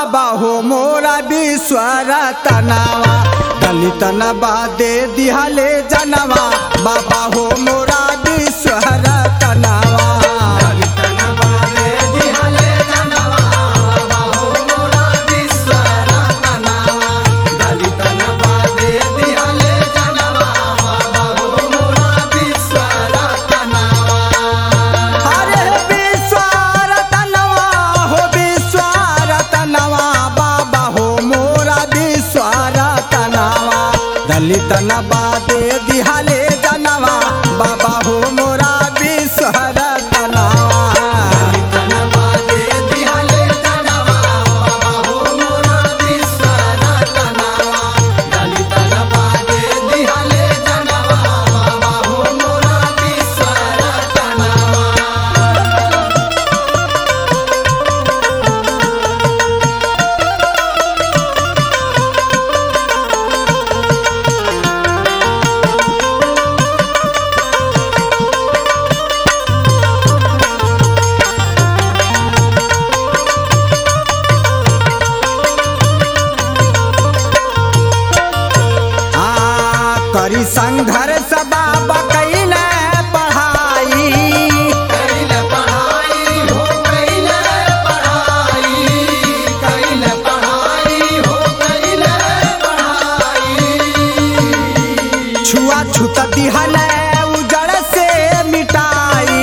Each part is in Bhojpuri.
बाबा हो मोरा विश्वर तनावा दलित नबा दे दिहले जनवा बाबा हो मोरा विश्वर तनावा अरे विश्वर तनवा हो विश्वर तनवा बाबा हो मोरा विश्वर तनवा दलित नबा दे दिहले जनवा बाबा हो मोरा विश्वर तनवा आ, करी संघर्ष बाबा कैल पढ़ाई छुआ छूत दिहल उजड़ से मिटाई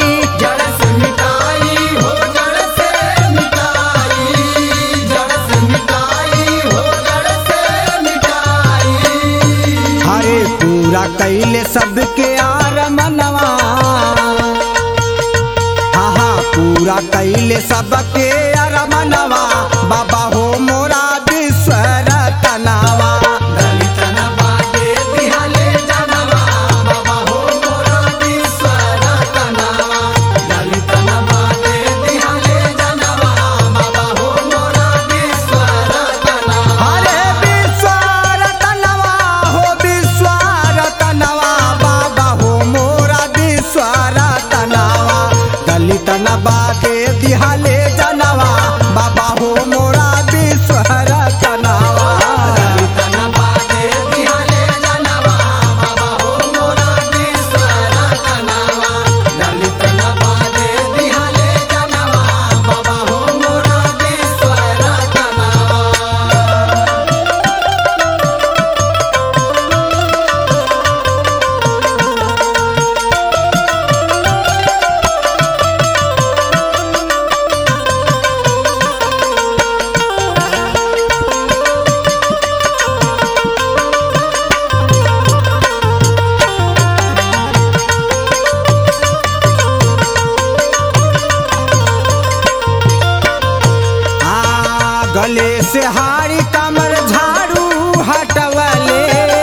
हरे पूरा कैले सबके आर मनवा हाँ हाँ पूरा कैले सबके आर मनवा बाबा हो मोरा विश्वर तनावा हरे विश्वर तनवा हो विश्वर तनवा बाबा हो मोरा विश्वर तनवा दलित नबा के दिहले जनवा बाबा हो मोरा विश्वर तनवा आ गले से हारी कमर झाड़ू हटवले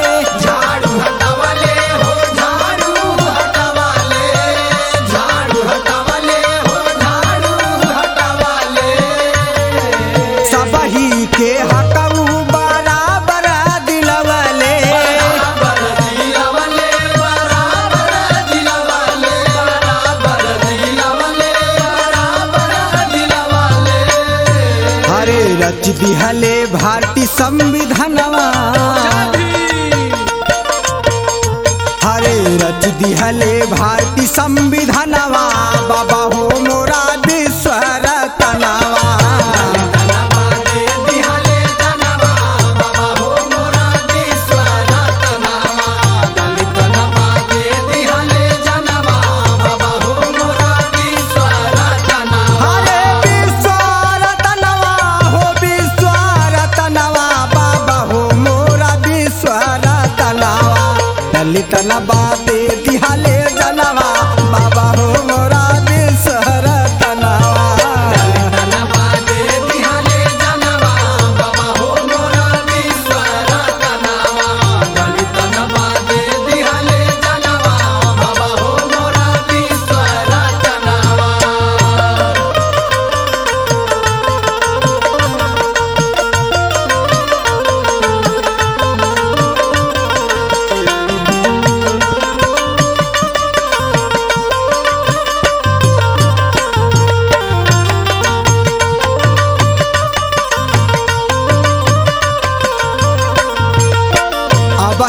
सबही के हकऊ बराबर दिलवले हरे रच दिहले भारती संविधानवा हरे रच दिहले भारती संविधानवा बाबा हो मोरा विश्वर तनावा हरे विश्वर तनवा हो विश्वर तनवा बाबा हो मोरा विश्वर तनवा दलित नबा दे दिहले जनवा बाबा हो मोरा विश्वर तनवा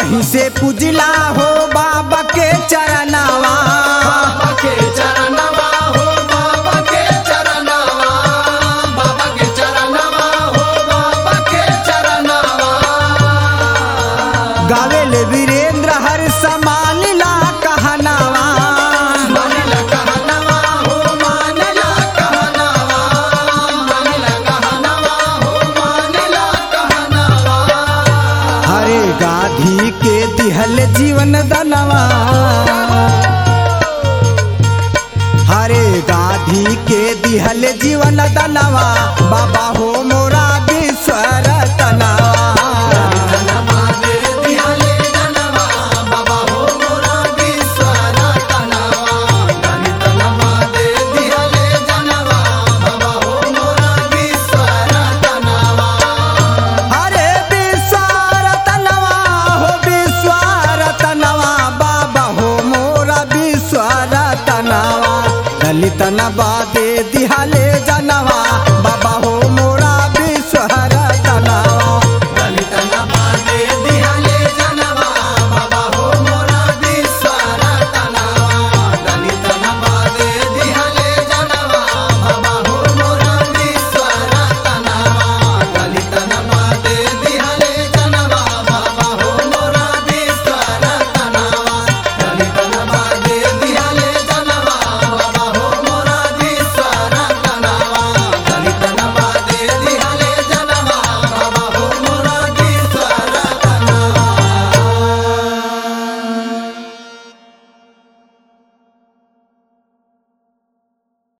कहीं से पुजला हो बाबा के चरनावा बाबा के चरणवा हो बाबा के चरणवा बाबा के चरणवा हो बाबा के चरणवा गावेले वीरेंद्र हर समान ला कहनावा मानला कहनवा हो मानला कहनवा मानला कहनवा हो मानला कहनवा हरे गाधी के दिहल जीवन दनवा हरे गाधी के दिहल जीवन दनवा बाबा हो मोरा विश्वर